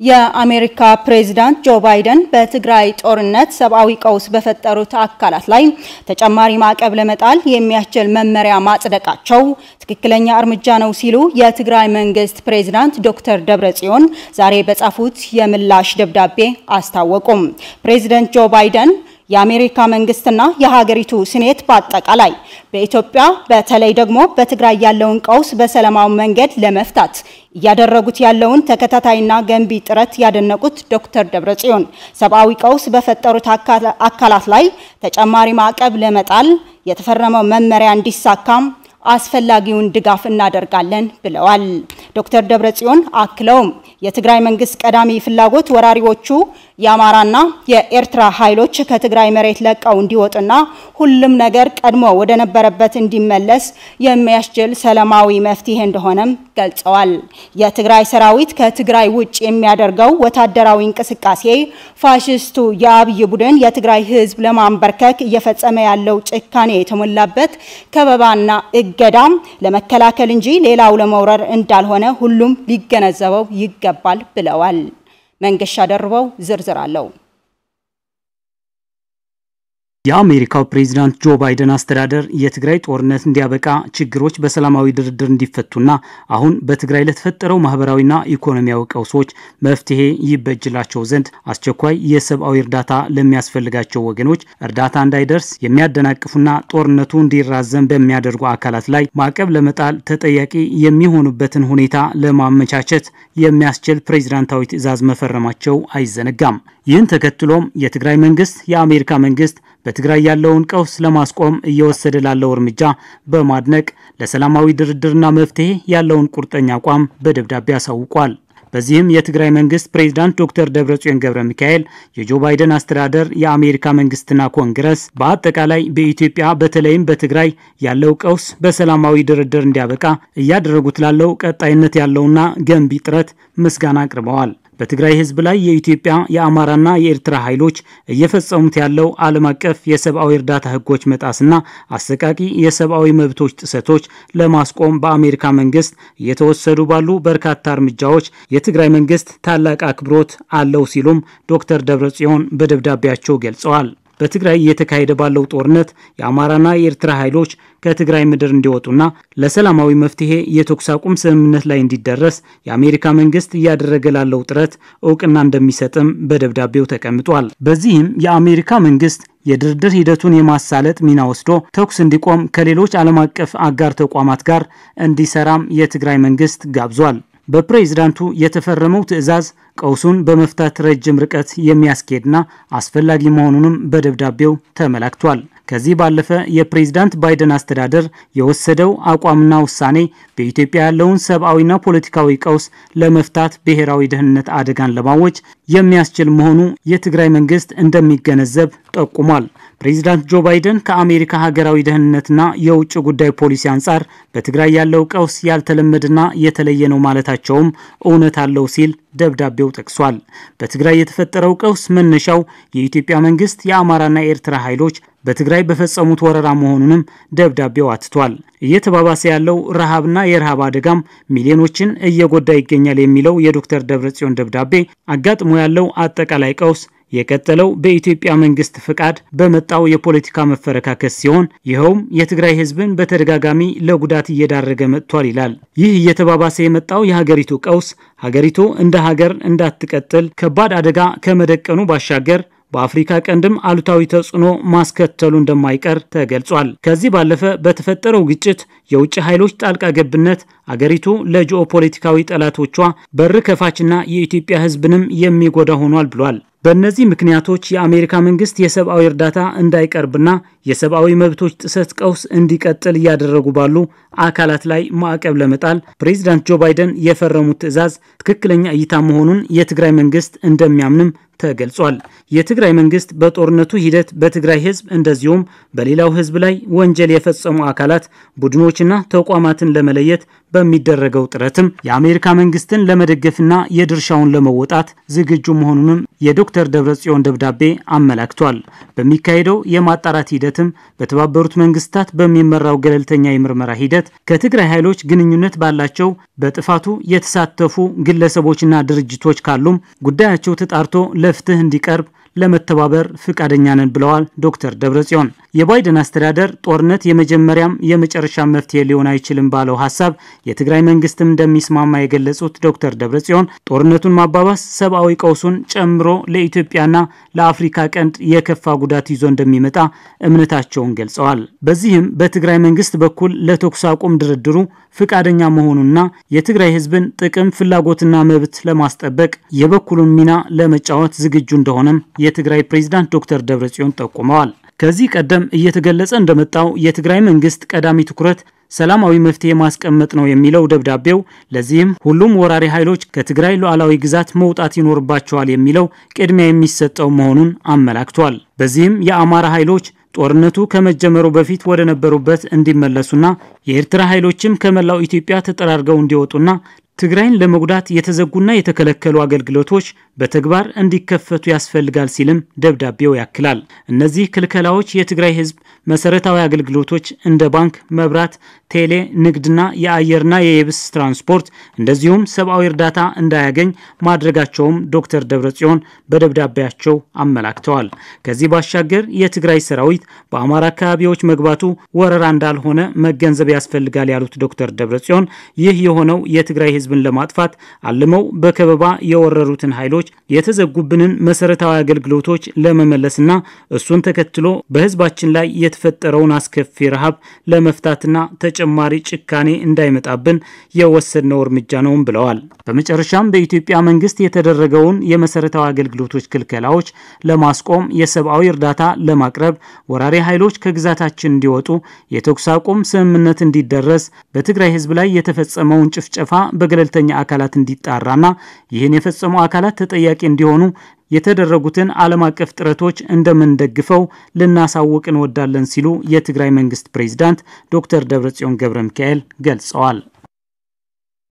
የአሜሪካ ፕሬዝዳንት ጆ ባይደን በትግራይ ጦርነት ሰብአዊ ቀውስ በፈጠሩት አካላት ላይ ተጨማሪ ማዕቀብ ለመጣል የሚያስችል መመሪያ ማጽደቃቸው ትክክለኛ እርምጃ ነው ሲሉ የትግራይ መንግስት ፕሬዝዳንት ዶክተር ደብረጽዮን ዛሬ በጻፉት የምላሽ ደብዳቤ አስታወቁም። ፕሬዝዳንት ጆ ባይደን የአሜሪካ መንግስትና የሀገሪቱ ስኔት በአጠቃላይ በኢትዮጵያ በተለይ ደግሞ በትግራይ ያለውን ቀውስ በሰላማዊ መንገድ ለመፍታት እያደረጉት ያለውን ተከታታይና ገንቢ ጥረት ያደነቁት ዶክተር ደብረጽዮን ሰብአዊ ቀውስ በፈጠሩት አካላት ላይ ተጨማሪ ማዕቀብ ለመጣል የተፈረመው መመሪያ እንዲሳካም አስፈላጊውን ድጋፍ እናደርጋለን ብለዋል። ዶክተር ደብረጽዮን አክለውም የትግራይ መንግስት ቀዳሚ ፍላጎት ወራሪዎቹ የአማራና የኤርትራ ኃይሎች ከትግራይ መሬት ለቀው እንዲወጡና ሁሉም ነገር ቀድሞ ወደ ነበረበት እንዲመለስ የሚያስችል ሰላማዊ መፍትሄ እንደሆነም ገልጸዋል። የትግራይ ሰራዊት ከትግራይ ውጭ የሚያደርገው ወታደራዊ እንቅስቃሴ ፋሽስቱ የአብይ ቡድን የትግራይ ህዝብ ለማንበርከክ እየፈጸመ ያለው ጭካኔ የተሞላበት ከበባና እገዳም ለመከላከል እንጂ ሌላው ለመውረር እንዳልሆነ ሁሉም ሊገነዘበው ይገባል ብለዋል። መንገሻ ደርበው ዝርዝር አለው። የአሜሪካው ፕሬዚዳንት ጆ ባይደን አስተዳደር የትግራይ ጦርነት እንዲያበቃ ችግሮች በሰላማዊ ድርድር እንዲፈቱና አሁን በትግራይ ለተፈጠረው ማህበራዊና ኢኮኖሚያዊ ቀውሶች መፍትሄ ይበጅላቸው ዘንድ አስቸኳይ የሰብአዊ እርዳታ ለሚያስፈልጋቸው ወገኖች እርዳታ እንዳይደርስ የሚያደናቅፉና ጦርነቱ እንዲራዘም በሚያደርጉ አካላት ላይ ማዕቀብ ለመጣል ተጠያቂ የሚሆኑበትን ሁኔታ ለማመቻቸት የሚያስችል ፕሬዚዳንታዊ ትዕዛዝ መፈረማቸው አይዘነጋም። ይህን ተከትሎም የትግራይ መንግስት የአሜሪካ መንግስት በትግራይ ያለውን ቀውስ ለማስቆም እየወሰደ ላለው እርምጃ በማድነቅ ለሰላማዊ ድርድርና መፍትሄ ያለውን ቁርጠኛ አቋም በደብዳቤ አሳውቋል። በዚህም የትግራይ መንግስት ፕሬዚዳንት ዶክተር ደብረጽዮን ገብረ ሚካኤል የጆ ባይደን አስተዳደር የአሜሪካ መንግስትና ኮንግረስ በአጠቃላይ በኢትዮጵያ በተለይም በትግራይ ያለው ቀውስ በሰላማዊ ድርድር እንዲያበቃ እያደረጉት ላለው ቀጣይነት ያለውና ገንቢ ጥረት ምስጋና አቅርበዋል። በትግራይ ህዝብ ላይ የኢትዮጵያ የአማራና የኤርትራ ኃይሎች እየፈጸሙት ያለው ዓለም አቀፍ የሰብአዊ እርዳታ ህጎች መጣስና አሰቃቂ የሰብአዊ መብቶች ጥሰቶች ለማስቆም በአሜሪካ መንግስት እየተወሰዱ ባሉ በርካታ እርምጃዎች የትግራይ መንግስት ታላቅ አክብሮት አለው ሲሉም ዶክተር ደብረጽዮን በደብዳቤያቸው ገልጸዋል። በትግራይ እየተካሄደ ባለው ጦርነት የአማራና የኤርትራ ኃይሎች ከትግራይ ምድር እንዲወጡና ለሰላማዊ መፍትሄ የተኩስ አቁም ስምምነት ላይ እንዲደረስ የአሜሪካ መንግስት እያደረገ ላለው ጥረት እውቅና እንደሚሰጥም በደብዳቤው ተቀምጧል። በዚህም የአሜሪካ መንግስት የድርድር ሂደቱን የማሳለጥ ሚና ወስዶ ተኩስ እንዲቆም ከሌሎች ዓለም አቀፍ አጋር ተቋማት ጋር እንዲሰራም የትግራይ መንግስት ጋብዟል። በፕሬዝዳንቱ የተፈረመው ትዕዛዝ ቀውሱን በመፍታት ረጅም ርቀት የሚያስኬድና አስፈላጊ መሆኑንም በደብዳቤው ተመላክቷል። ከዚህ ባለፈ የፕሬዝዳንት ባይደን አስተዳደር የወሰደው አቋምና ውሳኔ በኢትዮጵያ ያለውን ሰብአዊና ፖለቲካዊ ቀውስ ለመፍታት ብሔራዊ ደህንነት አደጋን ለማወጅ የሚያስችል መሆኑ የትግራይ መንግስት እንደሚገነዘብ ጠቁሟል። ፕሬዚዳንት ጆ ባይደን ከአሜሪካ ሀገራዊ ደህንነትና የውጭ ጉዳይ ፖሊሲ አንጻር በትግራይ ያለው ቀውስ ያልተለመደና የተለየ ነው ማለታቸውም እውነት አለው ሲል ደብዳቤው ጠቅሷል። በትግራይ የተፈጠረው ቀውስ መነሻው የኢትዮጵያ መንግስት የአማራና የኤርትራ ኃይሎች በትግራይ በፈጸሙት ወረራ መሆኑንም ደብዳቤው አትቷል። እየተባባሰ ያለው ረሃብና የረሃብ አደጋም ሚሊዮኖችን እየጎዳ ይገኛል የሚለው የዶክተር ደብረጽዮን ደብዳቤ አጋጥሞ ያለው አጠቃላይ ቀውስ የቀጠለው በኢትዮጵያ መንግስት ፍቃድ በመጣው የፖለቲካ መፈረካከስ ሲሆን ይኸውም የትግራይ ህዝብን በተደጋጋሚ ለጉዳት እየዳረገ መጥቷል ይላል። ይህ እየተባባሰ የመጣው የሀገሪቱ ቀውስ ሀገሪቱ እንደ ሀገር እንዳትቀጥል ከባድ አደጋ ከመደቀኑ ባሻገር በአፍሪካ ቀንድም አሉታዊ ተጽዕኖ ማስከተሉ እንደማይቀር ተገልጿል። ከዚህ ባለፈ በተፈጠረው ግጭት የውጭ ኃይሎች ጣልቃ ገብነት አገሪቱ ለጂኦ ፖለቲካዊ ጠላቶቿ በር ከፋችና የኢትዮጵያ ህዝብንም የሚጎዳ ሆኗል ብሏል። በእነዚህ ምክንያቶች የአሜሪካ መንግስት የሰብአዊ እርዳታ እንዳይቀርብና የሰብአዊ መብቶች ጥሰት ቀውስ እንዲቀጥል እያደረጉ ባሉ አካላት ላይ ማዕቀብ ለመጣል ፕሬዚዳንት ጆ ባይደን የፈረሙት ትዕዛዝ ትክክለኛ እይታ መሆኑን የትግራይ መንግስት እንደሚያምንም ተገልጿል። የትግራይ መንግስት በጦርነቱ ሂደት በትግራይ ህዝብ እንደዚሁም በሌላው ህዝብ ላይ ወንጀል የፈጸሙ አካላት ቡድኖችና ተቋማትን ለመለየት በሚደረገው ጥረትም የአሜሪካ መንግስትን ለመደገፍና የድርሻውን ለመወጣት ዝግጁ መሆኑንም የዶክተር ደብረጽዮን ደብዳቤ አመላክቷል። በሚካሄደው የማጣራት ሂደትም በተባበሩት መንግስታት በሚመራው ገለልተኛ የምርመራ ሂደት ከትግራይ ኃይሎች ግንኙነት ባላቸው በጥፋቱ የተሳተፉ ግለሰቦችና ድርጅቶች ካሉም ጉዳያቸው ተጣርቶ ለፍትህ እንዲቀርብ ለመተባበር ፍቃደኛ ነን ብለዋል ዶክተር ደብረጽዮን። የባይደን አስተዳደር ጦርነት የመጀመሪያም የመጨረሻ መፍትሄ ሊሆን አይችልም ባለው ሀሳብ የትግራይ መንግስትም እንደሚስማማ የገለጹት ዶክተር ደብረጽዮን ጦርነቱን ማባባስ ሰብአዊ ቀውሱን ጨምሮ ለኢትዮጵያና ለአፍሪካ ቀንድ የከፋ ጉዳት ይዞ እንደሚመጣ እምነታቸውን ገልጸዋል። በዚህም በትግራይ መንግስት በኩል ለተኩስ አቁም ድርድሩ ፍቃደኛ መሆኑና የትግራይ ህዝብን ጥቅም ፍላጎትና መብት ለማስጠበቅ የበኩሉን ሚና ለመጫወት ዝግጁ እንደሆነም የትግራይ ፕሬዝዳንት ዶክተር ደብረጽዮን ጠቁመዋል። ከዚህ ቀደም እየተገለጸ እንደመጣው የትግራይ መንግስት ቀዳሚ ትኩረት ሰላማዊ መፍትሄ ማስቀመጥ ነው የሚለው ደብዳቤው፣ ለዚህም ሁሉም ወራሪ ኃይሎች ከትግራይ ሉዓላዊ ግዛት መውጣት ይኖርባቸዋል የሚለው ቅድሚያ የሚሰጠው መሆኑን አመላክቷል። በዚህም የአማራ ኃይሎች ጦርነቱ ከመጀመሩ በፊት ወደ ነበሩበት እንዲመለሱና የኤርትራ ኃይሎችም ከመላው ኢትዮጵያ ተጠራርገው እንዲወጡና ትግራይን ለመጉዳት የተዘጉና የተከለከሉ አገልግሎቶች በተግባር እንዲከፈቱ ያስፈልጋል ሲልም ደብዳቤው ያክላል። እነዚህ ክልከላዎች የትግራይ ህዝብ መሰረታዊ አገልግሎቶች እንደ ባንክ፣ መብራት፣ ቴሌ፣ ንግድና የአየርና የየብስ ትራንስፖርት እንደዚሁም ሰብአዊ እርዳታ እንዳያገኝ ማድረጋቸውም ዶክተር ደብረጽዮን በደብዳቤያቸው አመላክተዋል። ከዚህ ባሻገር የትግራይ ሰራዊት በአማራ አካባቢዎች መግባቱ ወረራ እንዳልሆነ መገንዘብ ያስፈልጋል ያሉት ዶክተር ደብረጽዮን ይህ የሆነው የትግራይ ህዝብን ለማጥፋት አልመው በከበባ የወረሩትን ኃይሎች የተዘጉብንን መሰረታዊ አገልግሎቶች ለመመለስና እሱን ተከትሎ በህዝባችን ላይ የተፈጠረውን አስከፊ ረሃብ ለመፍታትና ተጨማሪ ጭካኔ እንዳይመጣብን የወሰድነው እርምጃ ነውም ብለዋል። በመጨረሻም በኢትዮጵያ መንግስት የተደረገውን የመሰረታዊ አገልግሎቶች ክልከላዎች ለማስቆም የሰብአዊ እርዳታ ለማቅረብ ወራሪ ኃይሎች ከግዛታችን እንዲወጡ የተኩስ አቁም ስምምነት እንዲደረስ በትግራይ ህዝብ ላይ የተፈጸመውን ጭፍጨፋ በገለልተኛ አካላት እንዲጣራና ይህን የፈጸሙ አካላት ተጠያቂ እንዲሆኑ የተደረጉትን ዓለም አቀፍ ጥረቶች እንደምንደግፈው ልናሳውቅ እንወዳለን ሲሉ የትግራይ መንግስት ፕሬዚዳንት ዶክተር ደብረጽዮን ገብረ ሚካኤል ገልጸዋል።